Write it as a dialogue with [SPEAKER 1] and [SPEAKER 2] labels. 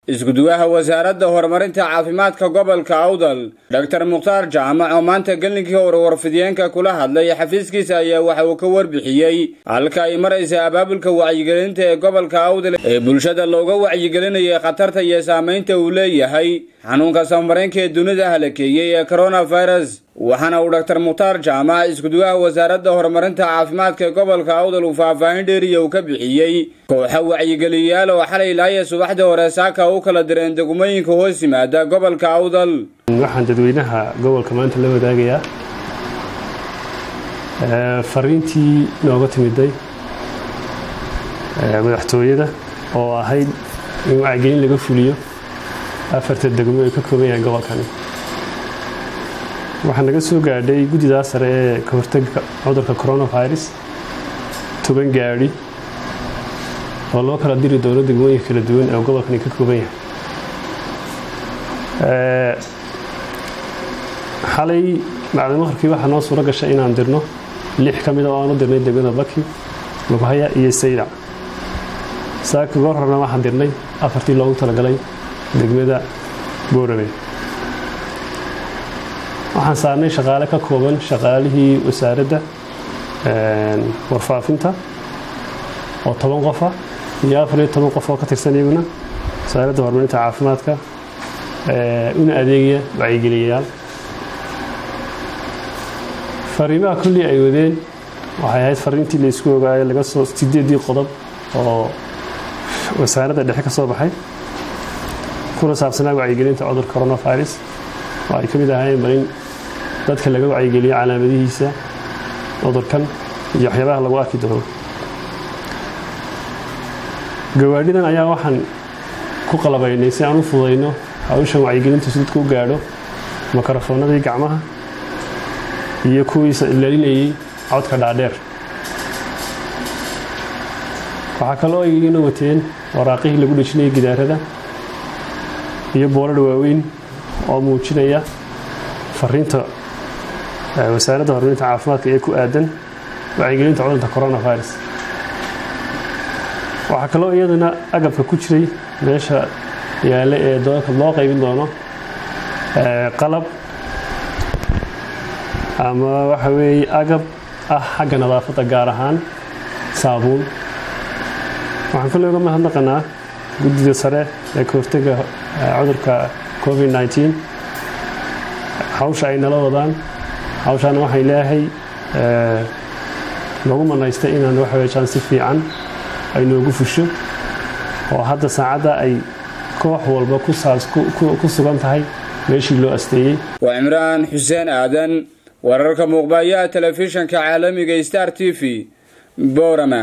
[SPEAKER 1] iskuduwaha wasaaradda horumarinta caafimaadka gobolka awdal dhaktar mukhtaar jaamac oo maanta gellinkii hore warfidiyeenka kula hadlay xafiiskiisa ayaa waxa uu ka warbixiyey halka ay maraysa abaabulka wacyigelinta ee gobolka awdal ee bulshada looga wacyigelinayay khatarta iyo saamaynta uu leeyahay xanuunka samareenka ee dunida halakeeyey ee coronavirus waxaana uu dhaktar mukhtaar jaamac iskuduwaha wasaaradda horumarinta caafimaadka ee gobolka awdal uu faahfaahin dheeriya uu ka bixiyey kooxa wacyigeliyayaal oo xalay laaya subaxdii hore saaka u kala direen degmooyinka hoos yimaada gobolka awdal
[SPEAKER 2] waxaan dadweynaha gobolka maanta la wadaagayaa fariintii nooga timiday madaxtooyada oo ahayd in wacyigelin laga fuliyo afarta degmo ay ka kooban yahay gobolkani waxaa naga soo gaadhay guddidaa sare ee ka hortagga cudurka coronavirus toban gaadhi oo loo kala diri doono degmooyinka kala duwan ee gobolkani ka kooban yahay xalay macdin maqribkii waxaa noo suuro gashay inaan dirno lix ka mida oo aan u dirnay degmada baki lubhaya iyo saydac saaka goor horena waxaan dirnay afartii loogu talagalay degmada boorame waxaan saarnay shaqaale ka kooban shaqaalihii wasaaradda warfaafinta oo toban qofa iyo afar iyo toban qof oo ka tirsan iyaguna wasaaradda horumarinta caafimaadka una adeegaya wacyigeliyayaal fariimaha kullii ay wadeen waxay ahayd fariintii la isku ogaayo laga soo sideedii qodob oo wasaaradda dhexe ka soo baxay kuna saabsanaa wacyigelinta cudurka coronavirus oo ay ka mid ahaayeen bal in dadka laga wacyigeliyo calaamadihiisa cudurkan iyo waxyaabaha lagu arki doono gawaadhidan ayaa waxaan ku qalabaynay si aan u fudayno hawshan wacyigelintu si dadku u gaadho mikrofoonadii gacmaha iyo kuwiisa ilaalinayay codka dhaadheer waxaa kaloo ayna wateen waraaqihii lagu dhejinayay gidaarada iyo boorar waaweyn oo muujinaya fariinta wasaaradda horumarinta caafimaadka ee ku aadan wacyigelinta cudurka coronavirus waxaa kaloo iyadana agabka ku jiray meesha yaale ee doolka loo qaybin doono qalab ama waxa weeye agab ah xagga nadaafadda gaar ahaan saabuun waxaan kale uga mahadnaqanaa guddida sare ee ka hortega cudurka covid nteen hawsha ay nala wadaan hawshaana waxay leeyahay noogu manaystay inaan waxaweyaan si fiican ay noogu fusho oo hadda saacadda ay koox walba ku sugan tahay meeshii loo asteeyey
[SPEAKER 1] waa cimraan xuseen aadan wararka muuqbayaha telefishanka caalamiga star t v borama